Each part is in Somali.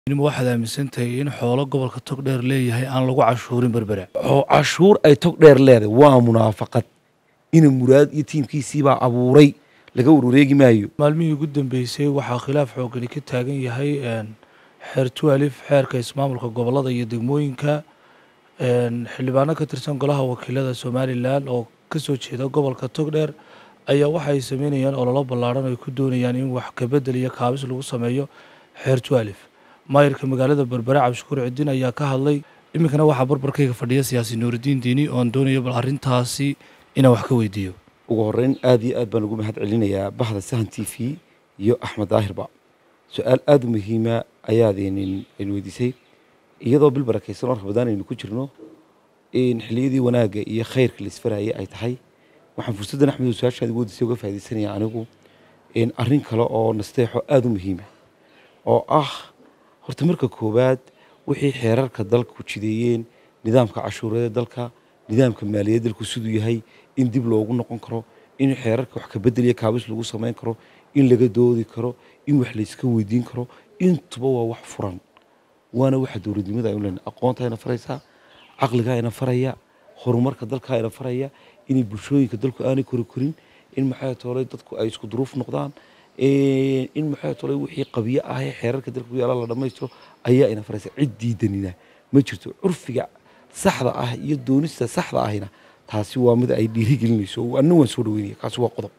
ma waxaad aaminsantahay in xoolo gobolka togdheer leeyahay aan lagu cashuurin berbera oo cashuur ay tog dheer leedahay waa munaafaqad ina muraad iyo tiimkiisiibaa abuuray laga warwareegi maayo maalmihii ugu dambeysay waxaa khilaaf xoogani ka taagan yahay xeer tualif xeerka ismaamulka gobolada iyo degmooyinka xildhibaano ka tirsan golaha wakiilada somalilan oo kasoo jeeda gobolka togdheer ayaa waxa ay sameynayaan ololo ballaadhan ay ku doonayaan in wax kabedel iyo kaabis lagu sameeyo xeer tualif maayirka magaalada berbere cabdishakuur cidiin ayaa ka hadlay iminkana waxaa barbarkayga fadhiya siyaasi nuuridiin diini oon doonayo bal arrintaasi inaan wax ka weydiiyo ugu horeyn aad iyo aad baan ugu mahad celinayaa bahda sahan t v iyo axmed daahirba su-aal aada u muhiima ayaadn aynu weydiisay iyadoo bil barakaysan oo rabadaan aynu ku jirno in xiliyadii wanaagga iyo khayrka laisfarayay ay tahay waxaan fursaddan axmed su-aashaadi weydiisay uga faaidaysanaya anigu arrin kale oo nasteexo aada u muhiima oo ah horta marka koowaad wixii xeerarka dalku jideeyeen nidaamka cashuurada dalka nidaamka maaliyad dalku siduu yahay in dib loogu noqon karo in xeerarka wax kabedel iyo kaabis lagu samayn karo in laga doodi karo in wax layska weydiin karo intuba waa wax furan waana waxa dowladnimada aynu lena aqoonta ayna faraysaa caqliga ayna faraya horumarka dalka ayna faraya inay bulshooyinka dalku aanay kori korin in maxay toolay dadku ay isku duruuf noqdaan in maxay tolay wixii qabiyo ah ee xeerarka dalka ku yaala la dhammaystiro ayaa ina faraysa cid diidanina ma jirto curfiga saxda ah iyo doonista saxda ahina taasi waa mid ay dhiirigelinayso anna waan soo dhaweynaya kaasi waa qodob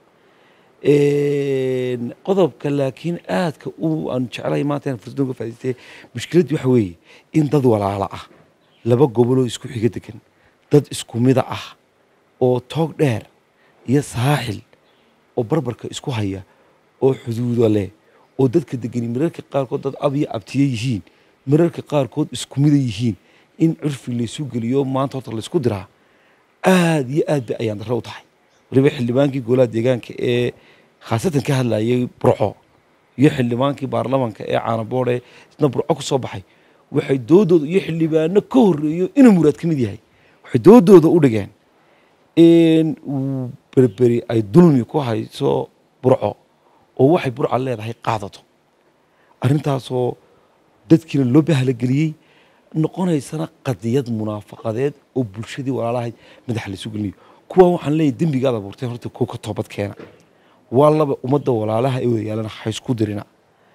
qodobka laakiin aadka u aan jeclahay maanta inaan fursaddan uga faa'idaystay mushkiladdu waxa weeye in dad walaala ah laba goboloo isku xiga degan dad isku mida ah oo toog dheer iyo saaxil oo barbarka isku haya oo xuduudo leh oo dadka degani mararka qaarkood dad ab iyo abtiye yihiin mararka qaarkood isku mida yihiin in curfi laysu geliyo maanta horta laysku diraa aad iyo aad bay ayaan darro u tahay waliba xildhibaankii golaha deegaanka ee khaasatan ka hadlayay burco iyo xildhibaankii baarlamanka ee caanaboodhe isna burco ku soo baxay waxay doodooda iyo xildhibaano ka horreeyo inuu muraad ka mid yahay waxay doodooda u dhigeen in berberi ay dulmi ku hayso burco oo waxay burca leedahay qaadato arrintaasoo dadkiina loo bahalageliyey noqonaysana qadiyad munaafaqadeed oo bulshadii walaalahayd madaxa laysu gelinayo kuwaa waxaan leeyahy dembigaad abuurteen horta kuwa ka toobad keena waa laba ummadda walaalaha ee wada yaalana haysku dirina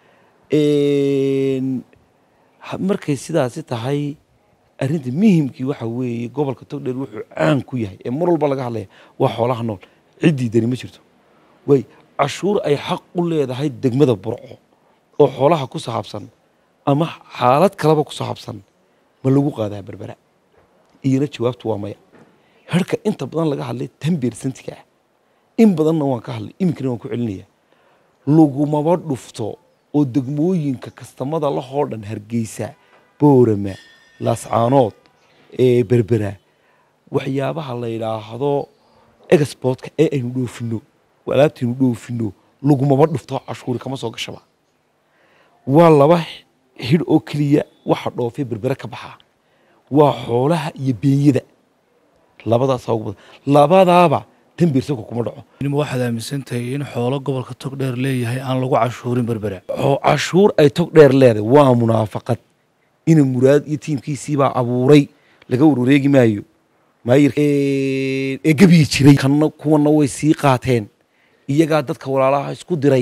markay sidaasi tahay arrinta muhimkii waxa weeye gobolka togdheer wuxuu caan ku yahay ee mar walba laga hadlaya waa xoolaha nool ciddii dani ma jirto way cashuur ay xaq u leedahay degmada burco oo xoolaha ku saabsan ama xaalad kaleba ku saabsan ma lagu qaadaa berbera iyona jawaabtu waa maya harka inta badan laga hadlay tan beersantiga ah in badanna waan ka hadlay iminkana waan ku celinaya lagumaba dhufto oo degmooyinka kastamada lahoo dhan hargeysa boorama laascaanood ee berbera waxyaabaha la yidhaahdo exportka ee aynu dhoofino alaabtaynu dhoofino lagumaba dhufto cashuuri kama soo gashaba waa laba hidh oo keliya waxa dhoofay berbere ka baxaa waa xoolaha iyo beenyada labadaasa ugu badan labadaaba tan beersanka kuma dhaco ma waxaad aaminsantahay in xoolo gobolka togdheer leeyahay aan lagu cashuurin berbera oo cashuur ay tog dheer leedahay waa munaafaqad ina muraad iyo tiimkiisiibaa abuuray laga warwareegi maayo maayir ee gebiyi jiray kanna kuwana way sii qaateen iyagaa dadka walaalaha isku diray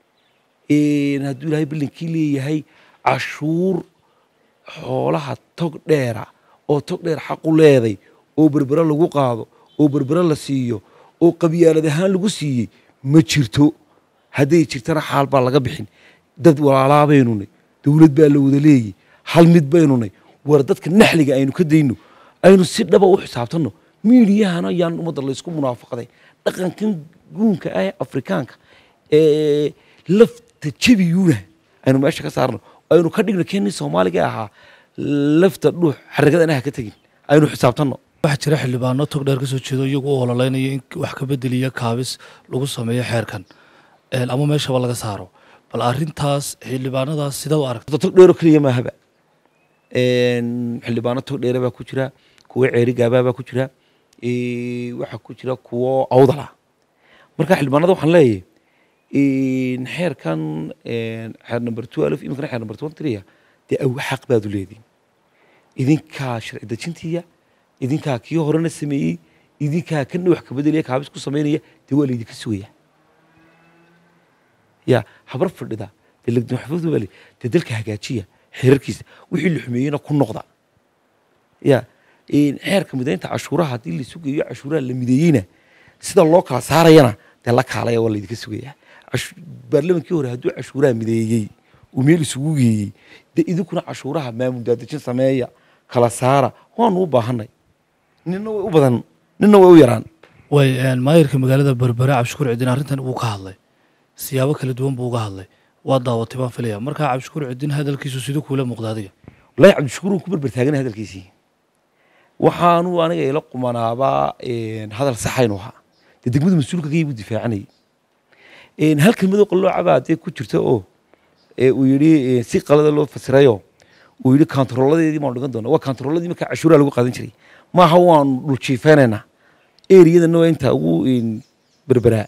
hadduu ilaahay ballankii leeyahay cashuur xoolaha tog dheera oo tog dheer xaqu leeday oo berbere lagu qaado oo berbere la siiyo oo qabyaalad ahaan lagu siiyey ma jirto hadday jirtana xaal baa laga bixin dad walaalaa baynunay dowlad baa la wada leeyay hal mid baynunay war dadka naxliga aynu ka dayno aynu si dhaba u xisaabtanno miidiyahana yaan ummadda laysku munaafaqday dhaqankan guunka ah ee afrikaanka ee lafta jebiyuuna aynu meesha ka saarno aynu ka dhigno keenii soomaaliga ahaa lafta dhuux xaragada ha ka tegin aynu xisaabtanno waxaa jira xildhibaano togdheer kasoo jeedo iyagu u ololeynaya in wax kabedeliya kaabis lagu sameeyo xeerkan ama meeshaba laga saaro bal arintaas xildhibaanadaas sidee u aragta tog dheero keliya maahaba xildhibaano tog dheere baa ku jira kuwo ceeri gaabaa baa ku jira waxaa ku jira kuwo awdala marka xildhibaanada waxaan leeyahay xeerkan xeer number twelve iminkana xeer number twenty three dee aw xaq baad u leediin idinkaa sharci dejintiya idinkaa kii horena sameeyey idinkaa kana wax ka bedelaya kaabis ku samaynaya dee waa laydinka sugaya ya habar fadhida dee lagdamaxfuud baa le dee dalka hagaajiya xeerarkiisa wixii la xumeeyeyna ku noqda ya xeerka midaynta cashuuraha haddii la sugayo cashuuraha la mideeyeyna sida loo kala saarayana dee la kaalaya waa laydinka sugaya baarlamankii hore hadduu cashuuraha mideeyey uu meel isugu geeyey dee idinkuna cashuuraha maamul daadejin sameeya kala saara waanu u baahanay nina way u badan nina way u yaraan way maayirka magaalada berbere cabdishakuur cidin arrintan wuu ka hadlay siyaabo kala duwan buu uga hadlay waa daawatay baan filaya markaa cabdishakuur cidin hadalkiisu siduu kuula muuqda adiga wallaahi cabdishakuur uu ku berber taaganay hadalkiisii waxaanu aniga ila qumanaabaa hadal saxaynu ahaa dee degmada mas-uulka kayii buu difaacanayay hal kelmadoo qalloocabaa dee ku jirta oo uu yidhi si qalada loo fasirayo uu yidhi kantarooladeedii baanu dhigan doona waa kantarooladii markaa cashuuraha lagu qaadan jiray maaha waanu dhuljiifeynaynaa eriyadana waa intaa ugu berberaa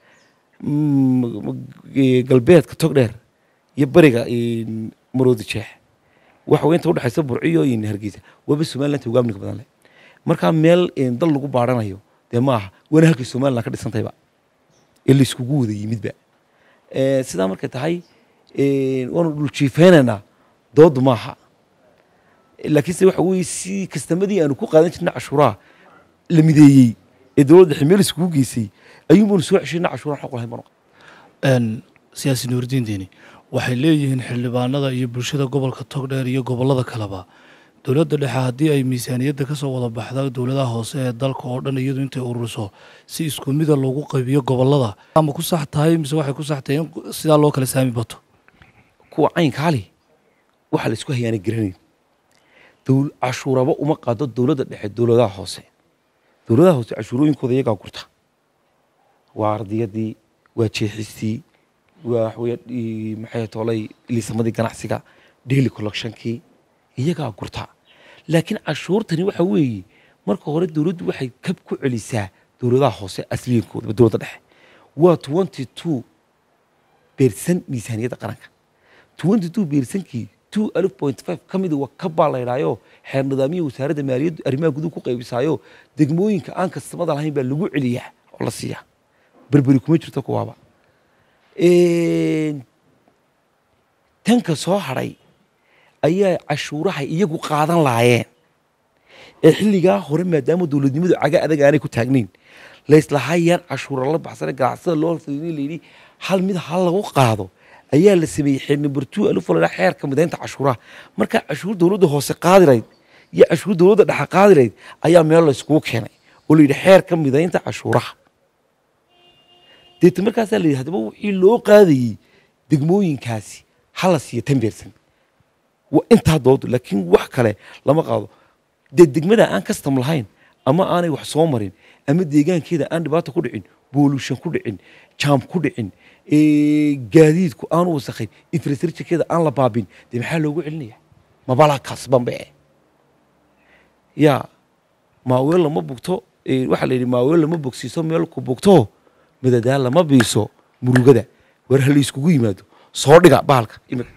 galbeedka togdheer iyo beriga maroodi jeex waxa wey inta udhexaysa burciyo iyo hargeysa waaba somaliland uga amniga badan leh markaa meel dal lagu baaranayo dee maaha waana halkay somaliland ka dhisantayba ee layskugu wada yimidba sidaa markay tahay waanu dhuljiifeynaynaa doodu maaha laakiinse waxa weye si kastamadii aanu ku qaadan jirna cashuuraha la mideeyey ee dowladda dhexe meel iskugu geysay ayuunbaanu soo ceshayna cashuuraha xoq lahayn baanu siyaasi nuuridiin diini waxay leeyihiin xildhibaanada iyo bulshada gobolka togdheer iyo gobollada kaleba dowladda dhexe haddii ay miisaaniyadda ka soo wada baxda dowladaha hoose ee dalka oo dhan iyadu intay ururiso si isku mida loogu qaybiyo gobollada ama ku sax tahay mise waxay ku sax tahay in sidaa loo kala saami bato kuwa caynkaali waxa la isku hayaana garanayn cashuuraba uma qaado dowladda dhexe dowladaha hoose dowladaha hoose cashuurooyinkooda iyagaa gurta waa ardiyadii waa jeexistii waa waxaweye maxay toolay liisamadii ganacsiga daily collectionkii iyagaa gurta laakiin cashuurtani waxa weeye marka hore dowladdu waxay kab ku celisaa dowladaha hoose asliyankooda dowladda dhexe waa twenty two beersan miisaaniyadda qaranka twenty two beersankii two alif point five ka mida waa kabbaa la ydhaayo xeer nidaamiya wasaaradda maaliyaddu arrimaha guduhu ku qaybisaayo degmooyinka aan kastamada lahayn baa lagu celiyaa oo la siiyaa berberi kuma jirto kuwaaba tanka soo hadhay ayaa cashuurahay iyagu qaadan laayeen ee xilligaa hore maadaama dowladnimadu caga adag aanay ku taagnayn layslahayaan cashuura la baxsana ganacsada loo fidin layidhi hal mid hal lagu qaado ayaa la sameeyey xeernibartuu alufalaa xeerka midaynta cashuuraha markaa cashuur dowladda hoose qaadilayd iyo cashuur dowladda dhexe qaadilayd ayaa meel layskugu keenay oo layidhi xeerka midaynta cashuuraha deeta markaasaa la yidhi haddaba wixii loo qaadayey degmooyinkaasi hala siiyo tan beersan waa intaa doodu laakiin wax kale lama qaado dee degmada aan kastam lahayn ama aanay wax soo marin ama deegaankeeda aan dhibaato ku dhicin boolushan ku dhicin jaam ku dhicin gaadiidku aanu wasakhayn infrastructurekeeda aan la baabin dee maxaa loogu celinaya mabala kasbanbe yaa maaweel lama bugto waxaa la yidhi maaweel lama bogsiiso meel ku bugto madadaal lama biiso murugada war ha la iskugu yimaado soo dhiga bahalka